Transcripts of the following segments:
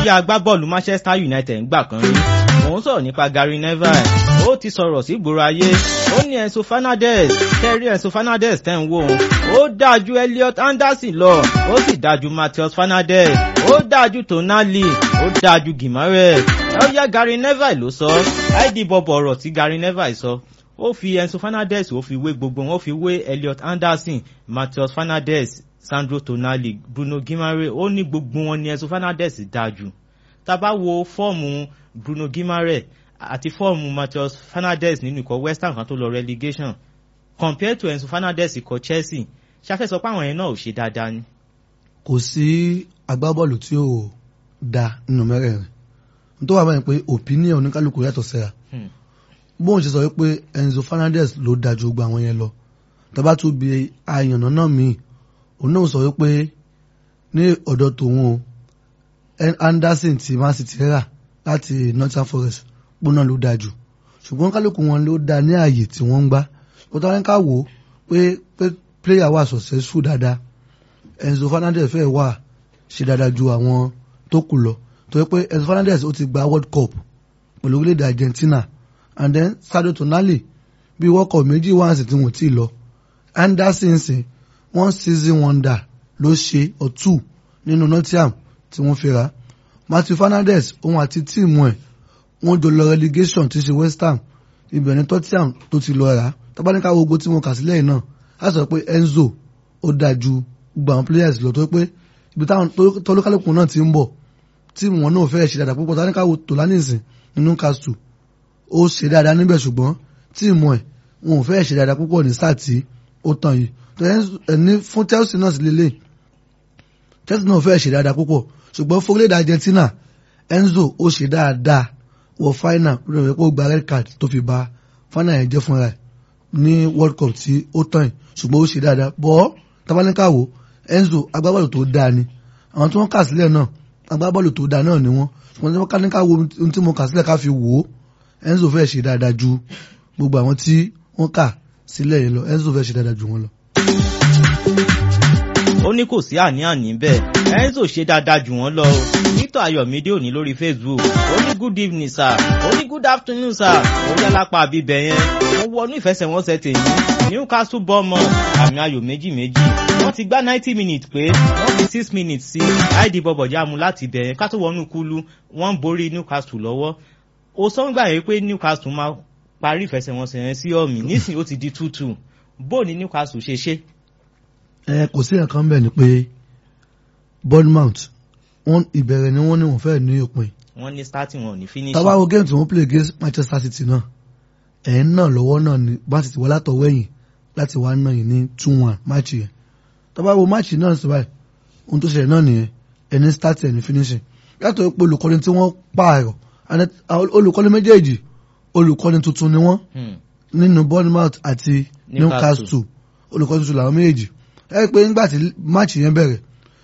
jẹ́ agbábọ́ọ̀lù Manchester United ńgbà kan rí òun sọ̀rọ̀ nípa Gary Neville ó ti sọ̀rọ̀ sí ìgboro ayé ó ní Enzo Fernandez kẹrí Enzo Fernandez tẹ́ ń wò ó ó dáa ju Elliot Anderson lọ ó sì dáa ju Matheus Fernandez ó dáa ju Tonali ó dáa ju Gimares ó yá Gary Neville ló sọ id bọ̀bọ̀ ọ̀rọ̀ tí Gary Neville sọ ó fi Enzo Fernandez ó fi wé gbogbo wọn ó fi wé Elliot Anderson Matheus Fernandez Sandro Tonali Bruno Gimares ó ní gbogbo wọn ní Enzo Fernandez dáa jù tá a bá wo fọ́ọ̀mù Bruno Gimares àti fọ́ọ̀mù Matheus Fernandez nínú ikọ̀ West Ham kan tó lọ relegation compared to Enzo Fernandez ikọ̀ Chelsea ṣáfẹ́ sọ pé àwọn yẹn náà ò ṣe dáadáa ni. kò sí agbábọ́ọ̀lù tí ò da nínú mẹ́rẹ̀ẹ̀rin tó wà báyìí pé opinion oníkálukú yàtọ̀ síra bóun ṣe sọ wípé Enzo Fernandez ló da ju gbogbo àwọn yẹn lọ tọ́ba tún bi àyànnà náà míì òun náà sọ wípé ní ọ̀dọ̀ tòun o Anderson ti Man City rà láti Nottingham Forest gbóná ló da jù ṣùgbọ́n kálukú wọn ló da ní ààyè tí wọ́n ń gbá ó tọ́ ká wò ó pé pé player wà successful dáadáa Enzo Fernandez fẹ́ wà ṣe dáadáa ju àwọn tó kù lọ torí pé Enzo Fernandez ó ti gba World Cup pẹ̀lú orílẹ̀-èdè Argentina and then Sadio Tonali bí World Cup méjì wá sí tí wọ́n ti lọ Anderson sìn one season wonder ló ṣe or two nínú Nottingham tí wọ́n fi rà Matthew Fernandez òun àti tíìmù ẹ̀ wọ́n jọ lọ relegation tí ṣe West Ham ibẹ̀ ní Tottenham tó ti lọ rà tábánikà gbogbo tí wọ́n kà sílẹ̀ náà á sọ pé Enzo ó dáa ju gbogbo àwọn players lọ tó pé ibi táwọn tọ́lókálùkù náà ti ń bọ̀ tíìmù wọn náà fẹ́ ṣe dáadáa púpọ̀ tábánikà wo Tòlánìsìn nínú Newcastle ó ṣe dáadáa níbẹ̀ ṣùgbọ́n tíìmù ẹ̀ wọn ò fẹ́ ṣe dáadáa púpọ̀ ní sáà tí ó tàn yìí ní fún Chelsea náà sì lélẹ̀ Chelsea náà fẹ́ ṣe dáadáa púpọ̀ ṣùgbọ́n fúrílẹ̀dì Argentina Enzo ó ṣe dáadáa wọ final rẹ̀ pé ó gba red card tó fi ba final yẹn jẹ́ fúnra ẹ̀ ní World Cup tí ó tàn yìí ṣùgbọ́n ó ṣe dáadáa bọ́ tabaníkàwò Enzo agbábọ́ọ̀lù tó dáa ni àwọn tí wọ́n kà sílẹ̀ náà agbábọ́ọ̀lù tó dáa náà ni wọ́n ṣùgbọ́n tí wọ́n ká ní ká wo ohun tí mo kà sílẹ̀ ká fi wò ó Enzo fẹ́ ṣe dáadáa ju gbogbo àwọn tí wọ́n kà sílẹ̀ yẹn lọ Enzo fẹ́ ṣe dáadáa ju wọn lọ ó ní kò sí àní-àní bẹ́ẹ̀ Enzo ṣe dáadáa jù wọ́n lọ o Victor Ayọ̀mídé òní lórí Facebook ó ní good evening sir ó ní good afternoon sir ó yá lápá àbíbẹ̀ yẹn ó wọnú ìfẹsẹ̀wọnsẹ̀ tèmi Newcastle Bournemouth àmì ayò méjì méjì wọ́n ti gbá ninety minutes pé wọ́n fi six minutes sí id bọ̀bọ̀já mu láti bẹ̀ yẹn ká tó wọnú kúlú wọ́n ń borí Newcastle lọ́wọ́ ó sọ ń gbà yẹn pé Newcastle máa parí ìfẹsẹ̀wọnsẹ̀ yẹn sí ọ̀mì nísìnyí ó ti di two two bó ni Newcastle ṣe ṣe ẹ kò sí nǹkan bẹ́ẹ̀ ni pé Bournemouth wọ́n ìbẹ̀rẹ̀ ni wọ́n ní wọ́n fẹ́ẹ̀ ní òpin. wọ́n ní starting wọn ní finishing. tábà wo game tí wọ́n play against Manchester City náà ẹ̀ ń náà lọ́wọ́ náà ni bá ti ti wá látọ̀wọ́ ẹ̀yìn láti wá náà yìí ní two one match yẹn tábà wo match náà sí báyìí ohun tó ṣẹlẹ̀ náà nìyẹn ẹni starting ẹni finishing yàtọ̀ pé olùkọ́ni tí wọ́n pààrọ̀ olùkọ́ni méjèèjì olùkọ́ni tuntun ni wọ́n nínú Bournemouth àti Newcastle olùkọ́ni tuntun làwọn méjèèjì ẹ pé nígbà tí máàcì yẹn bẹ̀rẹ̀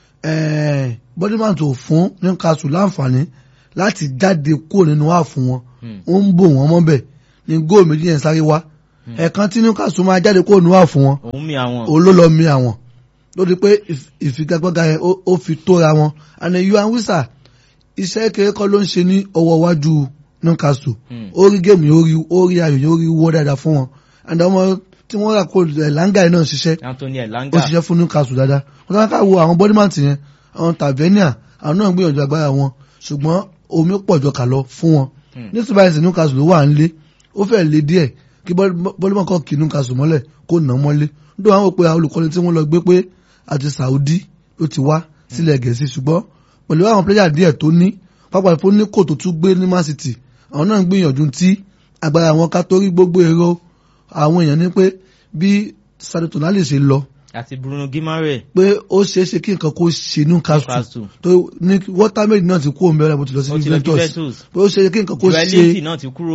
Bournemouth ò fún Newcastle láǹfààní láti jáde kúrò nínú wà fún wọn ó ń bò wọ́n mọ́bẹ̀ ní góòlù méjì yẹn sáré wá ẹ̀ẹ̀kan tí Newcastle máa jáde kúrò nínú wà fún wọn òun ló lọ mi àwọn ló di pé ìfigagbága yẹn ó fi tóra wọn àná yuan wisa iṣẹ́ kéré kọ́ ló ń ṣe ní ọwọ́ iwájú Newcastle ó rí géèmù yóò ó rí ayò yóò rí wọ́ dáadáa fún wọn àdàmọ́ tí wọ́n rà kó Elanga yìí náà ṣiṣẹ́ Anthony Elanga ó ṣiṣẹ́ fún Newcastle dáadáa wọ́n tán ká wo àwọn Bournemouth yẹn àwọn Tavernier àwọn náà gbìyànjú agbára wọn ṣùgbọ́n omi pọ̀ jọ kà lọ fún wọn nítorí báyìí sí Newcastle ló wà ń lé ó fẹ́ lé díẹ̀ kí Bournemouth kọ́ kí Newcastle mọ́lẹ̀ kó nà mọ́lé nítorí àwọn òpè olùkọ́ni tí wọ́n lọ gbé pé àti Saudi ló ti wá sílẹ̀ Gẹ̀ẹ́sì ṣùgbọ́n pẹ̀lú àwọn pléyà díẹ̀ tó ní pápá fún ní kò tó tún gbé ní Man City àwọn náà gbìyànjú tí agbára wọn ká torí gbogbo èrò àwọn èèyàn ní pé bí Sadio Tonali ṣe lọ àti Bruno Gimares pé ó ṣeé ṣe kí nǹkan kó ṣe Newcastle tó ní watermaid náà ti kú òun bẹ̀rẹ̀ bó ti lọ sí Juventus pé ó ṣe kí nǹkan kó ṣe Joelity náà ti kúrò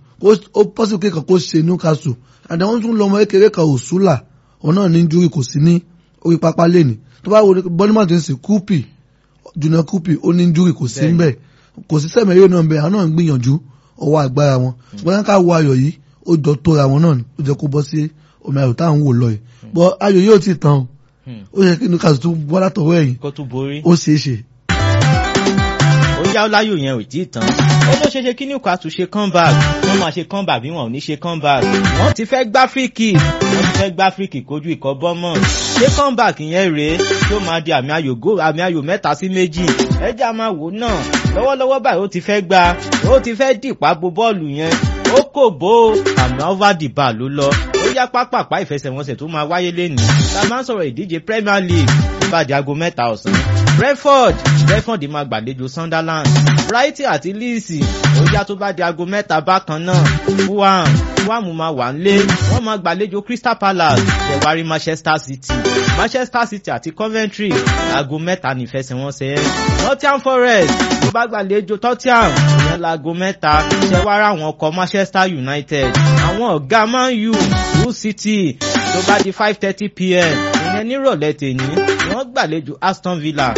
ó possible kí nǹkan kó ṣe Newcastle àti àwọn tún lọmọ kékeré kan Òṣùlà òun náà ní injury kò sí ní orí pápá lẹ́nì tó bá wo Bournemouth ń sìn Kupi Junior Kupi ó ní injury kò sí ńbẹ̀ kò sí sẹ́mi eré náà ńbẹ̀ àwọn náà ń gbìyànjú ọwọ́ agbára wọn ṣùgbọ́n ká wo ayọ̀ yìí ó jọ tóra wọn náà ó jẹ́ kó bọ́ sí omi ayò táwọn wò lọ yìí bọ́ ayò yóò ti tán ó yẹ kí Newcastle tún bọ́ látọwọ́ ẹ̀yìn kó tún borí. ó ṣeé ṣe. ó yá já láyò yẹn ò tí ì tán ó ló ṣeéṣe kí Newcastle ṣe comeback wọ́n máa ṣe comeback bí wọn ò ní ṣe comeback wọ́n ti fẹ́ gbá free kick wọ́n ti fẹ́ gbá free kick kojú ikọ̀ Bournemouth ṣé comeback yẹn rèé tó máa di àmì ayò go àmì ayò mẹ́ta sí méjì ẹjẹ́ a máa wò náà lọ́wọ́lọ́wọ́ báyìí ó ti fẹ́ gba ó ti fẹ́ dìpá bo bọ́ọ̀lù yẹn ó kò bó àmì over the bar ló lọ ó yá pápápá ìfẹsẹ̀wọnsẹ̀ tó máa wáyé lénìí ta máa ń sọ̀rọ̀ ìdíje Premier League ìbàdí aago mẹ́ta ọ̀sán Brentford Brentford máa gbàlejò Sunderland Brighton àti Leeds ó yá tó bá di aago mẹ́ta bákan náà Fulham Fulham máa wà nílé wọ́n máa gbàlejò Crystal Palace ṣẹ̀wárí Manchester City Manchester City àti Coventry aago mẹ́ta nífẹsẹ̀wọnsẹ̀ ẹ̀ Nottingham Forest tó bá gbàlejò Tottenham ìyẹn laago mẹ́ta ṣẹ̀wárí àwọn ọkọ̀ Manchester United àwọn ọ̀gá Man U Hull City tó bá di five thirty pm ìyẹn nírọ̀lẹ́ tèní wọ́n gbàlejò Aston Villa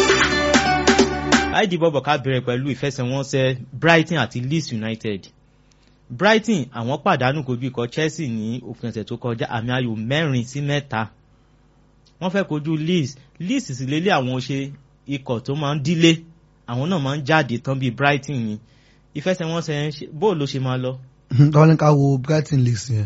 id bọ́bọ̀ ká bẹ̀rẹ̀ pẹ̀lú ìfẹsẹ̀wọnsẹ̀ Brighton àti Leeds United Brighton àwọn pàdánù kojú ikọ̀ Chelsea ní òpin ọ̀sẹ̀ tó kọjá àmì ayò mẹ́rin sí mẹ́ta wọ́n fẹ́ kojú Leeds Leeds sì lélẹ̀ àwọn ṣe ikọ̀ tó máa ń dílé àwọn náà máa ń jáde tán bíi Brighton ni ìfẹsẹ̀wọnsẹ̀ bó ló ṣe máa lọ. tọ́wọ́n ní ká wo Brighton Leeds yẹn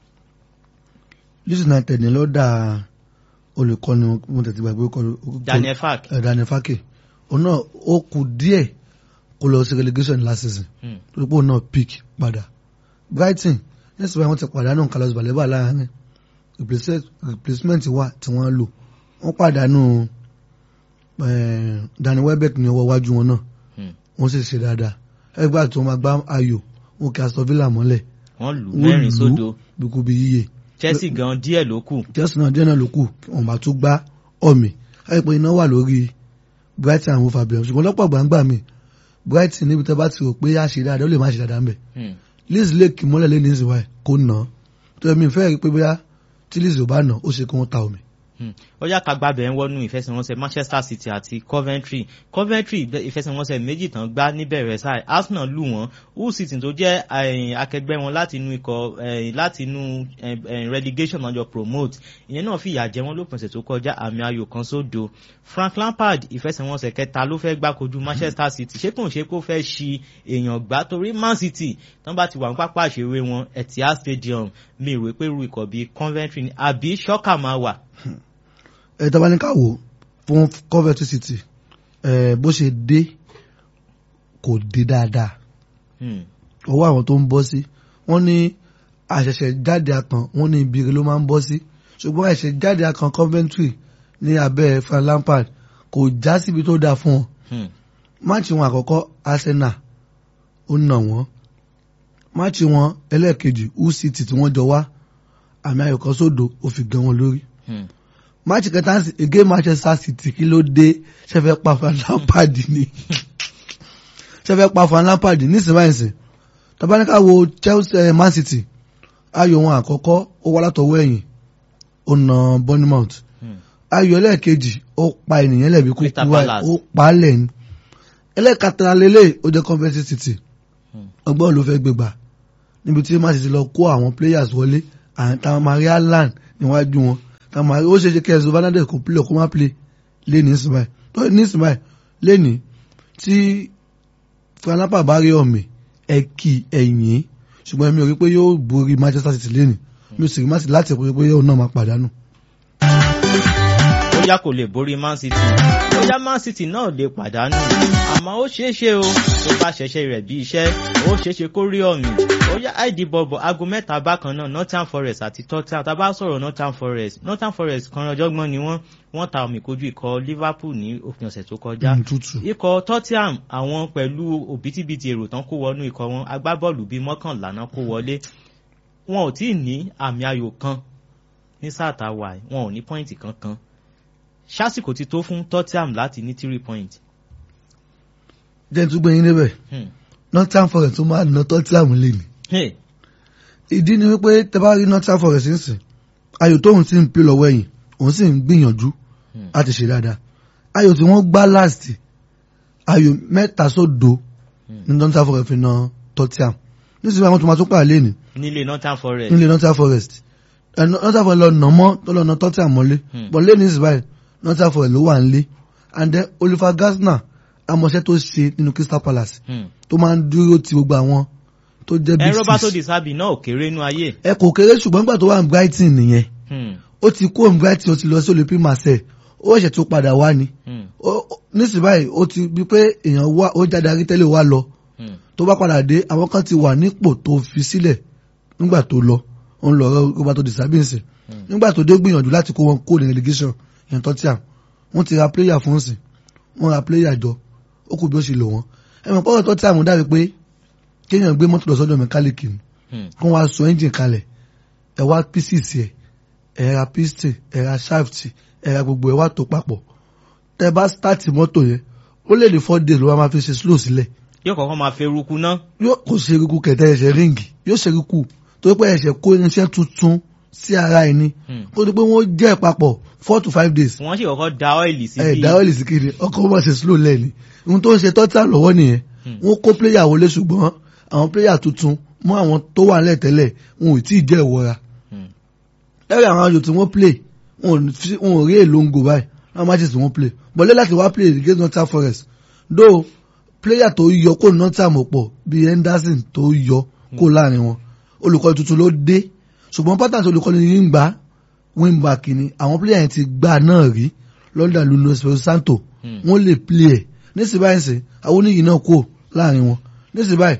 Leeds United ní ló dá olùkọ́ni mo tètè gbàgbé Daniel Fark Daniel Fark òun náà ó kù díẹ̀ kó lọ sí relegation last season torí pé òun náà pick padà Brighton nísìnyí wọ́n ti pàdánù Carlos Baleba láàrin replacement wà tí wọ́n lò wọ́n pàdánù Danny Welbeck ní ọwọ́ iwájú wọn náà wọ́n sì ṣe dáadáa ẹgbẹ́ àti wọn máa gbá ayò wọn kí Aston Villa mọ́lẹ̀ wọ́n lù mẹ́rin sódò bíkú bí yíyẹ Chelsea gan díẹ̀ ló kù Chelsea náà díẹ̀ náà ló kù wọ́n bá tún gbá ọ̀mì ẹ̀ pé iná wà lórí Brighton àwọn Fabian ṣùgbọ́n lọ́pọ̀ gbàǹgbà mi Brighton níbi tẹ́ bá ti rò pé a ṣe dáadáa ó lè má ṣe dáadáa ń bẹ̀ Leeds lè kí mọ́lẹ̀ lẹ́ni ìsìnwá ẹ̀ kó nà án tó yẹ mi fẹ́ rí pé bóyá tí Leeds ò bá nà ó ṣe kí wọ́n ta omi. ó yá ká gbàbẹ̀ ń wọnú ìfẹsẹ̀wọnsẹ̀ Manchester City àti Coventry Coventry ìfẹsẹ̀wọnsẹ̀ méjì tán gbá níbẹ̀rẹ̀ sáà Arsenal lù wọ́n Hull City tó jẹ́ akẹgbẹ́ wọn láti inú ikọ̀ láti inú relegation náà jọ promote ìyẹn náà fìyà jẹ wọ́n lópin ọ̀sẹ̀ tó kọjá àmì ayò kan sódo Frank Lampard ìfẹsẹ̀wọnsẹ̀ kẹta ló fẹ́ gbá kojú Manchester City ṣé kò ń ṣe kó fẹ́ ṣi èèyàn gbá torí Man City tán bá ti wà ní pápá àṣewé wọn Etihad Stadium mi ìwé pé ru ikọ̀ bíi Coventry ni àbí ṣọ́kà máa wà ẹ tọ́ba ní ká wò fún Coventry City ẹ bó ṣe dé kò dé dáadáa ọwọ́ àwọn tó ń bọ́ sí wọ́n ní àṣẹ̀ṣẹ̀ jáde akàn wọ́n ní ibire ló máa ń bọ́ sí ṣùgbọ́n àṣẹ̀ṣẹ̀ jáde akàn Coventry ní abẹ́ Frank Lampard kò já síbi tó dáa fún wọn máàcì wọn àkọ́kọ́ Arsenal ó nà wọ́n máàcì wọn ẹlẹ́ẹ̀kejì Hull City tí wọ́n jọ wá àmì ayò kan sódò ó fi gan wọn lórí máàcì kẹta again Manchester City kí ló dé ṣẹfẹ pa Frank Lampard ni ṣẹfẹ pa Frank Lampard nísìnyí tabaníkà wo Chelsea Man City ayò wọn àkọ́kọ́ ó wá látọwọ́ ẹ̀yìn ó na Bournemouth ayò ẹlẹ́ẹ̀kejì ó pa ènìyàn lẹ́bi kúkú wáyé ó pa á lẹ́yìn ẹlẹ́ẹ̀katara lélẹ̀ ó jẹ́ Coventry City ọgbọ́n ló fẹ́ gbégbà níbi tí Man City lọ kó àwọn players wọlé àwọn Maria Land níwájú wọn tàmà ó ṣe ṣe kẹsàn Fernandes kò play kó má play lẹ́ni ìsìnbáyì tó ní ìsìnbáyì lẹ́ni tí fanapa bá rí ọ̀mì ẹ kì ẹ̀yìn ṣùgbọ́n èmi ò rí pé yóò borí Manchester City lẹ́ni mi ò sì rí má sí láti rí pé yóò náà máa pàdánù. bóyá kò lè borí Man City bóyá Man City náà lè pàdánù àmọ́ ó ṣeé ṣe o tó bá ṣẹ̀ṣẹ̀ rẹ̀ bí iṣẹ́ ó ṣeé ṣe kó rí ọ̀mì ó yá id bọ̀bọ̀ aago mẹ́ta bákan náà Nottingham Forest àti Tottenham tá a bá sọ̀rọ̀ Nottingham Forest Nottingham Forest kan ọjọ́gbọ́n ni wọ́n wọ́n ta omi kojú ikọ̀ Liverpool ní òpin ọ̀sẹ̀ tó kọjá ikọ̀ Tottenham àwọn pẹ̀lú òbítíbitì èrò tán kó wọnú ikọ̀ wọn agbábọ́ọ̀lù bíi mọ́kànlá náà kó wọlé wọn ò tí ì ní àmì ayò kan ní sáà tá a wà wọn ò ní pọ́ìntì kankan ṣásìkò ti tó fún Tottenham láti ní three point. jẹ́ tún gbẹ̀yìn débẹ̀ Nottingham Forest tó máa ná Tottenham lé ní. ìdí ni wípé tẹ bá rí Nottingham Forest nísìn ayò tóun sì ń pè lọ́wọ́ ẹ̀yìn òun sì ń gbìyànjú láti ṣe dáadáa ayò tí wọ́n gbá last ayò mẹ́ta sódo ní Nottingham Forest fi ná Tottenham nísìnyí àwọn tó máa tún pàà lé ní. nílé Nottingham Forest. nílé Nottingham Forest Nottingham Forest lọ nà mọ́ tó lọ nà Tottenham mọ́lé bọ̀ lé ní ìsìn báyìí Nottingham Forest ló wà ń lé and then Oliver Gardner amọ̀ṣẹ́ tó ṣe nínú Crystal Palace Hmm. tó máa ń dúró ti gbogbo àwọn tó jẹ́ ẹ big Roberto six Di Serbi náà ò kéré nú ayé. ẹ kò kéré ṣùgbọ́n nígbà tó wà ní Brighton nìyẹn Hmm. ó ti kó ní Brighton ó ti lọ sí Olympique Marseille ó ṣẹ̀ tó padà wá ni Hmm. Ó- ó- nísìnyí báyìí ó ti bí pé èèyàn wá ó jáde arí-tẹ́lẹ̀ wá lọ Hmm. tó bá padà dé àwọn kan ti wà nípò tó fi sílẹ̀ nígbà tó lọ òun lọ Roberto Di Serbi nsìn Hmm. nígbà tó dé gbìyànjú láti kó wọn kó ní relegation yẹn tó tí à wọ́n ti ra player fún nsìn wọ́n ra player jọ ó kù bí ó ṣe lò wọ́n ẹ mọ̀ pọ́nrọ̀ tó tí à mú dàbí pé kéèyàn gbé mọ́tò lọ sọ́dọ̀ mẹkáníìkì ni Hmm. kó wá sọ engine kalẹ̀ ẹ wá pieces ẹ ẹ ra piston ẹ ra shaft ẹ ra gbogbo ẹ wá tó papọ̀ tẹ bá start mọ́tò yẹn ó lè ní four days ló wá máa fi ṣe slow sílẹ̀ yóò kọ́kọ́ máa fẹ́ eruku náà. yóò kò ṣe eruku kẹtẹ ẹsẹ̀ ríǹgì yóò ṣe eruku tó pé ẹsẹ̀ kó irinṣẹ́ tuntun sí ara ẹni Hmm. kó tó pé wọ́n jẹ́ papọ̀ four to five days wọ́n sì kọ́kọ́ da ọ́ìlì sí ẹ bí. dáwọ́ lè sí kiri ọkọ̀ wọn ṣe slow lẹ́ni ohun tó ń ṣe tọ́tà lọ́wọ́ nìyẹn Hmm. wọ́n kó player wọlé ṣùgbọ́n àwọn player tuntun mọ́ àwọn tó wà nílẹ̀ tẹ́lẹ̀ wọn ò tí ì jẹ́ ìwọra Hmm. ẹ̀rọ àwọn ayò tí wọ́n play wọn ò fi- wọn ò rí èlòǹgò báyìí láwọn matches tí wọ́n play bọ́lẹ́ láti wá play against Nottingham Forest though player tó yọ kó Nottingham pọ̀ bíi Henderson tó yọ kó láàrin wọn olùkọ́ tuntun ló dé ṣùgbọ́n pátá olùkọ́ni yìí ń gbà wingback ni àwọn player yẹn ti gbà náà rí London Nuno Espirito Santo Hmm. wọ́n lè play ẹ̀ nísìnyí báyìí sìn àwọn oníyìí náà kó láàrin wọn nísìnyí báyìí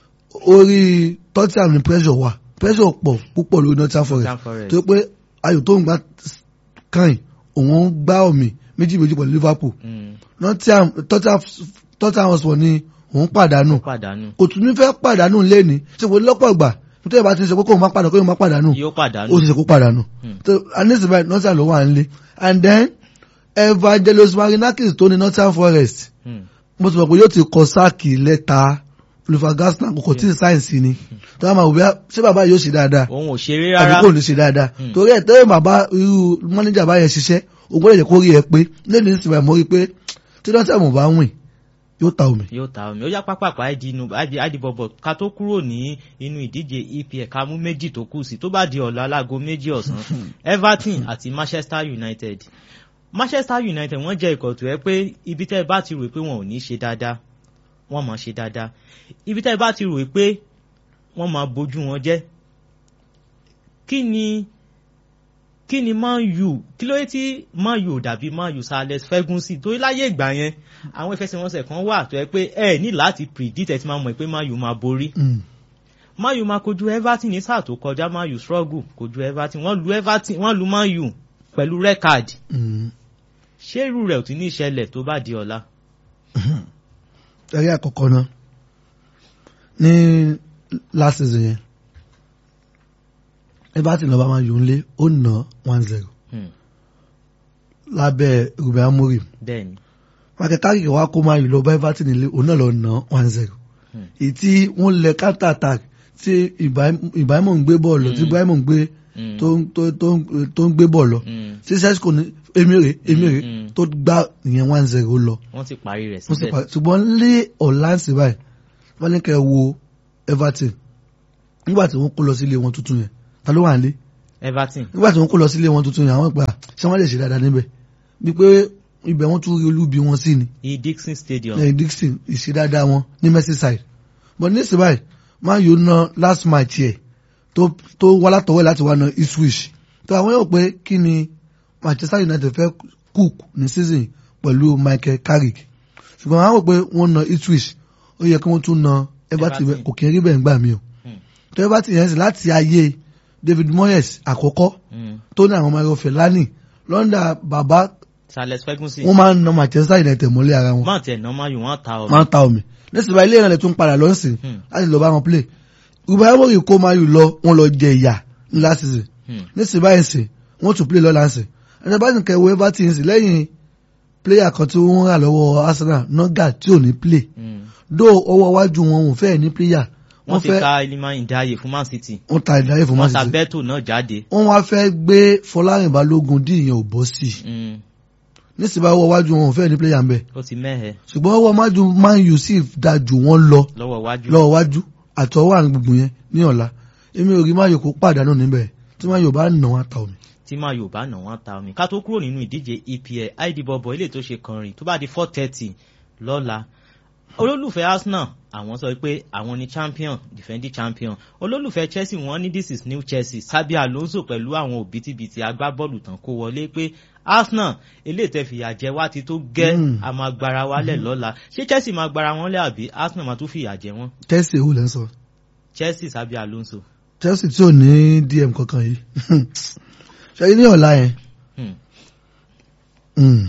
orí Tottenham ní pressure wà pressure pọ̀ púpọ̀ lórí Nottingham Forest Nottingham Forest. tó pé ayò tó ń gbá kàn òun gbá ọ̀mì méjì méjì pẹ̀lú Liverpool Hmm. Nottingham Tottenham Tottenham Hotspur ni òun pàdánù pàdánù. kò tún ní fẹ́ pàdánù lẹ́ni ṣe kò lọ́pọ̀ ìgbà nítorí bá ti ń sọ pé kóun má pàdánù kóun má pàdánù yóò pàdánù. ó sì ṣe kó pàdánù Hmm. so anisi báyìí Nottingham ló wà nílé and then Evangelos Marinakis tó ní Nottingham Forest Hmm. mo ti mọ̀ pé yóò ti kọ sáàkì lẹ́ta Oliver Glasner kò tí ì sáyẹ̀nsì ni tó bá máa wò bí ṣé bàbá yóò ṣe dáadáa òun ò ṣeré àbí rárá. kò ní ṣe dáadáa Hmm. torí ẹ̀ tẹ́lẹ̀ bàbá irú mọ́níjà bá yẹn ṣiṣẹ́ o gbọ́dọ̀ jẹ́ kó rí ẹ pé lẹ́nu ní sinmi mo rí i pé tí Nottingham bá wìn yóò ta omi. yóò ta omi ó yá pápákọ̀ àdìbọ̀bọ̀ ká tó kúrò ní inú ìdíje EPL ká mú méjì tó kù sí tó bá di ọ̀la alágo méjì ọ̀sán Everton àti Manchester United Manchester United wọ́n jẹ́ ikọ̀ tó yẹ pé ibi tẹ́ ẹ bá ti rò pé wọn ò ní ṣe dáadáa wọ́n máa ṣe dáadáa ibi tẹ́ ẹ bá ti rò pé wọ́n máa bójú wọn jẹ́ kí ni kí ni Man U kí ló yẹ tí Man U ò dàbí Man U Sir Alex Ferguson torí láyé ìgbà yẹn àwọn ìfẹsẹ̀wọnsẹ̀ kan wà tó yẹ pé ẹ ní láti predict ẹ ti máa mọ̀ pé Man U máa borí Mm. Man U máa kojú Everton ní sáà tó kọjá Man U struggle kojú Everton wọ́n lu Everton wọ́n lu Man U pẹ̀lú red card Mm. ṣé irú rẹ̀ ò ti ní ìṣẹ̀lẹ̀ tó bá di ọ̀la. ẹ̀rí àkọ́kọ́ náà ní last season yẹn Everton lọ́ba máa yòó lé ó nà one zero Hmm, lábẹ́ Ruben Amorim bẹ́ẹ̀ni Michael Carrick wá kó máa yìí lọ bá Everton nílé òun náà lọ nà one zero Hmm. èyí tí wọ́n lẹ counter attack tí Ibrahim ń gbé bọ́ọ̀lù tí Mm. Ibrahim ń gbé Hmm, tó ń- tó- tó ń- tó ń gbé bọ́ọ̀lù hmm, tí Sesco ní emire emire Mm. tó gbá ìyẹn one zero lọ wọ́n ti parí rẹ̀ wọ́n sì síbẹ̀. pa- ṣùgbọ́n lé ọ̀láǹsì báyìí wọ́n ní kẹ́ ẹ wo Everton nígbà tí wọ́n kó lọ sílé wọn tuntun yẹn ta ló wà nílé Everton nígbà tí wọ́n kó lọ sílé wọn tuntun yẹn àwọn ìgbà ṣé wọ́n lè ṣe dáadáa níbẹ̀ bí pé ibẹ̀ wọ́n tún rí olúbi wọn sí ni ní Dixon Stadium. lẹ́yìn Dixon ìṣe dáadáa wọn ní Merseyside but ní ìsìn báyìí máa yóò ná last match yẹ tó tó wá látọwọ́ láti wá ná Ipswich tó àwọn yóò pé kí ni Manchester United fẹ́ cook ní season pẹ̀lú Michael Carrick ṣùgbọ́n àwọn pé wọ́n ná Ipswich ó yẹ kí wọ́n tún ná Everton Everton. kò kí n rí bẹ́ẹ̀ ń gbà mí o Hmm, tó Everton yẹn sì láti ayé David Moyes àkọ́kọ́ hmm. tó ní àwọn ọmọ ẹ̀rọ Fellaini Lọ́ndà bàbá Sir Alex Ferguson wọ́n máa ń ná Manchester United mọ́lé ara wọn máa tẹ̀ ná Man U wọ́n ta ọ. máa ń ta omi nísìnyí ilé ìrìnlẹ̀ tún padà lọ sí Hmm. láti lọ bá wọn play Ruben Amorim kó máa yù lọ wọn lọ jẹ ìyà ní last season Hmm, nísìnyí báyìí sìn wọn tún play lọ́la sìn ẹni bá sì kẹwọ́ Everton sìn lẹ́yìn player kan tí wọ́n rà lọ́wọ́ Arsenal Noga tí ò ní play hmm. dó ọwọ́ iwájú wọn ò fẹ́ ní player wọ́n wọ́n ti fẹ́ ka Iliman Ndiaye fún Man City wọ́n ta ìdáyé fún Man wọ́n ta City Beto náà jáde. wọ́n wá fẹ́ gbé Fọlárin Balógun dí ìyẹn ò bọ́ sí i Hmm, nísìnyí báyìí ọwọ́ iwájú wọn ò fẹ́ ní player ń bẹ̀ ó ti mẹ́hẹ̀ ṣùgbọ́n ọwọ́ iwájú Man U sì da jù wọ́n lọ lọ́wọ́ wájú. lọ́wọ́ wájú àtọwọ́ àrùn gbùngbùn yẹn ní ọ̀la èmi ò rí máyò kó pàdánù níbẹ̀ tí máyò bá nà wọn ta omi. tí máa yóò bá nà wọ́n ta omi ká tó kúrò nínú ìdíje EPL id bọ̀bọ̀ ilé tó ṣe kànrin tó bá di four thirty lọ́la olólùfẹ́ Arsenal àwọn sọ pé àwọn ni champion defending champion olólùfẹ́ Chelsea wọ́n ní this is new Chelsea Xabi Alonso pẹ̀lú àwọn òbítíbitì agbábọ́ọ̀lù tán kó wọlé pé Arsenal eléyìí tẹ́ fìyà jẹ wá ti tó gẹ́ Mm. a máa gbára wálẹ̀ lọ́la ṣé Chelsea máa gbára wọn lẹ́ àbí Arsenal máa tún fìyà jẹ wọ́n Chelsea èwo lẹ́ ń sọ Chelsea Xabi Alonso. Chelsea tí ò ní DM kankan yìí ṣe ní ọ̀la yẹn Hmm. Mm.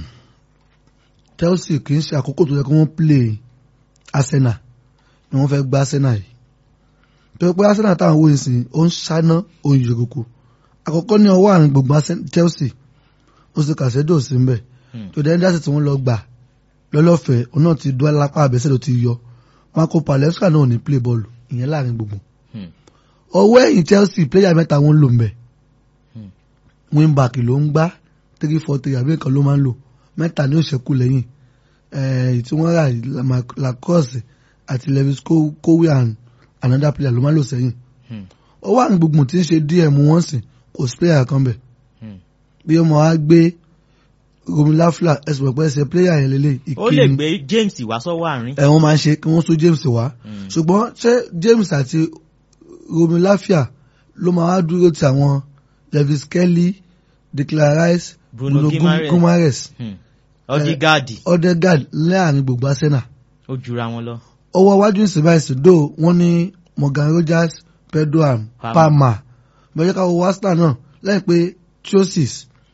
Chelsea kì í ṣe àkókò tó yẹ kí wọ́n play Arsenal ni wọ́n fẹ́ gba Arsenal yìí tó yẹ pé Arsenal táwọn wòye sí ó ń ṣáná oyè ìrùkù àkọ́kọ́ ní ọwọ́ àrùn gbogbo Arsen- Chelsea ó sì kàṣẹ́dọ̀ sí ń bẹ̀ Hmm. tó dẹ́ndé àti tí wọ́n lọ gbà lọ́lọ́fẹ̀ẹ́ òun náà ti dúró lápá àbẹ́sẹ̀ ló ti yọ Marco Palestra náà ò ní play bọ́ọ̀lù ìyẹn láàrin gbogbo Hmm. ọwọ́ ẹ̀yìn Chelsea player mẹ́ta wọn lò ń bẹ̀ Hmm. wingback ló ń gbá three four three àbí nǹkan ló máa ń lò mẹ́ta ní òṣèkú lẹ́yìn èyí tí wọ́n rà Lama- Lacrosse àti Lewis Ko- Kowe and another player ló máa ń lò sẹ́yìn Hmm. ọwọ́ àrùn gbogbo tí ń ṣe DM wọ́n sìn kò sí player kan bẹ̀ Hmm. bí ọmọ wa gbé romilafla ẹsùn pẹ̀pẹ́ ẹsẹ̀ player yẹn lélẹ̀ ó lè gbé James wá sọ́wọ́ àárín. ẹ̀ wọ́n máa ń ṣe kí wọ́n sún James wá Hmm. ṣùgbọ́n ṣé James àti romilafia ló máa wá dúró ti àwọn Lewis Kelly Declan Rice Bruno Bruno Guimaraes. Guimaraes Hmm. Odegaard Odegaard láàrin gbogbo Arsenal ó jura wọn lọ. ọwọ́ iwájú ìsìnbáyìí dò wọ́n ní Morgan Rogers Pedro and Palmer. Palmer bẹ́ẹ̀ ká wo Arsenal náà lẹ́yìn pé Chelsea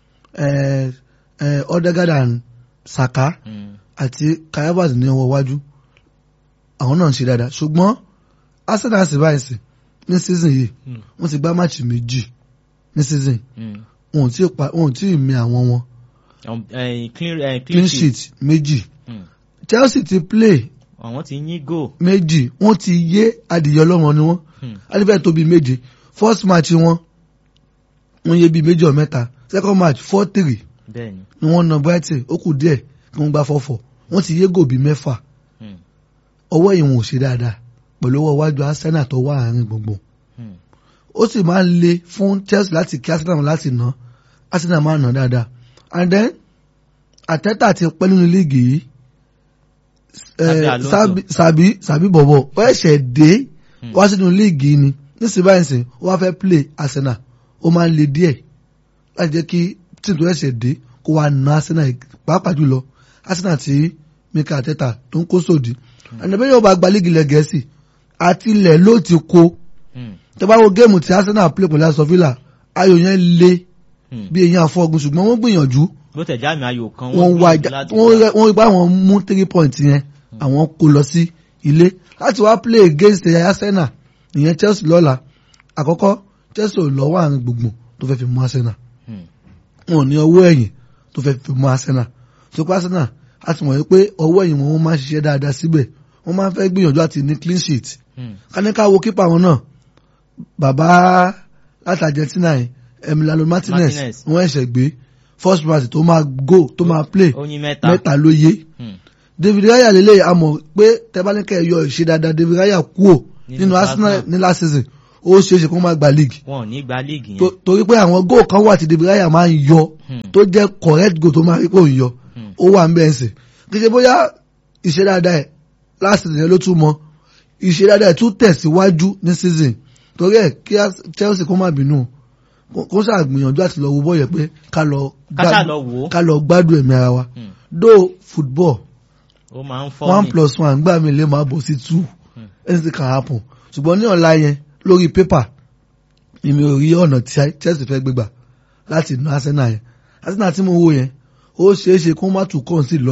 eh, eh, Odegaard and Saka Hmm. àti Kayabas ní ọwọ́ iwájú àwọn náà ń ṣe dáadáa ṣùgbọ́n Arsenal ìsìnbáyìí ní season yìí Hmm. wọ́n ti gbá máàcì méjì ní season Hmm. wọn ò tí ì pa wọn ò tí ì mi àwọn wọn Um, eh, clean, eh, clean sheet méjì Hmm. Chelsea ti play àwọn ti yín goal. méjì wọ́n ti yé adìyẹ ọlọ́mọ ni wọ́n Hmm. adìbẹ́ tó bíi méje first match wọn wọ́n yé bíi méjì or mẹ́ta second match four three bẹ́ẹ̀ni. ni wọ́n na Brighton ó kù díẹ̀ kí wọ́n gba four four wọ́n ti yé gò bíi mẹ́fà Hmm. ọwọ́ ìwọ̀n ò ṣe dáadáa pẹ̀lú ọwọ́ iwájú Arsenal tó wà àárín gbùngbùn Hmm. ó sì máa ń le fún Chelsea láti kí Arsenal láti ná Arsenal máa ná dáadáa and then Arteta ti pẹ́ nínú líìgì yìí Xabi eh, Alonso. Xabi- Xabi Xabi bọ̀bọ̀ ó ẹ̀ṣẹ̀ dé Hmm. wá sínú líìgì yìí ni nísìnyí báyìí sìn ó wá fẹ́ play Arsenal ó máa ń le díẹ̀ láti jẹ́ kí tíì tó ẹ̀ṣẹ̀ dé kó wá ná Arsenal pàápàá jùlọ Arsenal tí Mikel Arteta tó ń kó sòdì ẹnìbẹ́ yóò bá gba líìgì ilẹ̀ Gẹ̀ẹ́sì àti ilẹ̀ ló ti kó Hmm. tẹ́ bá wo géèmù tí Arsenal play pẹ̀lú Aston Villa ayò yẹn le Hmm. bí eyín àfọ́gun ṣùgbọ́n wọ́n gbìyànjú bó tẹ̀ jáàmì ayò kan wọ́n wá gbìyànjú ìjà láti wọ́n gbà. rẹ- wọ́n rí pé àwọn mú three points yẹn àwọn kó lọ sí ilé láti wá play against ẹ̀yà Arsenal ìyẹn Chelsea lọ́la àkọ́kọ́ Chelsea ò lọ́wọ́ àrùn gbùngbùn tó fẹ́ fi mú Arsenal Hmm. wọn ò ní ọwọ́ ẹ̀yìn tó fẹ́ fi mú Arsenal tó pé Arsenal a ti mọ̀ wípé ọwọ́ ẹ̀yìn wọn máa ń ṣiṣẹ́ dáadáa síbẹ̀ wọ́n máa ń fẹ́ gbìyànjú àti ní clean sheet Hmm. káníká wo kípa wọn náà bàbá láti Argentina yìí Emiliano Martinez Martinez. wọ́n ẹ̀ṣẹ̀ gbé first match tó máa go tó máa play oyin mẹ́ta. mẹ́ta ló yé Hmm. David Raya lélẹ̀ a mọ̀ pé tẹ́bánikẹ́ yọ ìṣe dáadáa David Raya kúò Nínú nínú Arsenal Arsenal. ní last season ó ṣeé ṣe kó má gba league wọn ò ní gba líìgì yẹn. To- torí pé àwọn goal kan wà tí David Raya máa ń yọ Hmm. tó jẹ́ correct goal tó máa rí pé òun yọ Hmm. ó wà ń bẹ́ẹ̀ sìn kì í ṣe bóyá ìṣe dáadáa ẹ̀ last season yẹn ló tún mọ ìṣe dáadáa ẹ̀ tún tẹ̀síwájú ní season torí ẹ̀ kí Ars- Chelsea kó má bínú kó- kó ṣàgbìyànjú àti lọ wo bọ́ọ̀yẹ̀ pé ká lọ ká ṣáà gbádùn- lọ wò ó. ká lọ gbádùn ẹ̀mí ara wa Hmm. though football ó máa ń fọ́ one ni. plus one gbà mí lè máa bọ̀ sí two Hmm. anything can happen ṣùgbọ́n ní ọ̀la yẹn lórí pépà èmi ò rí ọ̀nà tí Chelsea fẹ́ gbégbà láti ná Arsenal yẹn Arsenal tí mo wò yẹn ó ṣeé ṣe kó má tún kàn sí lọ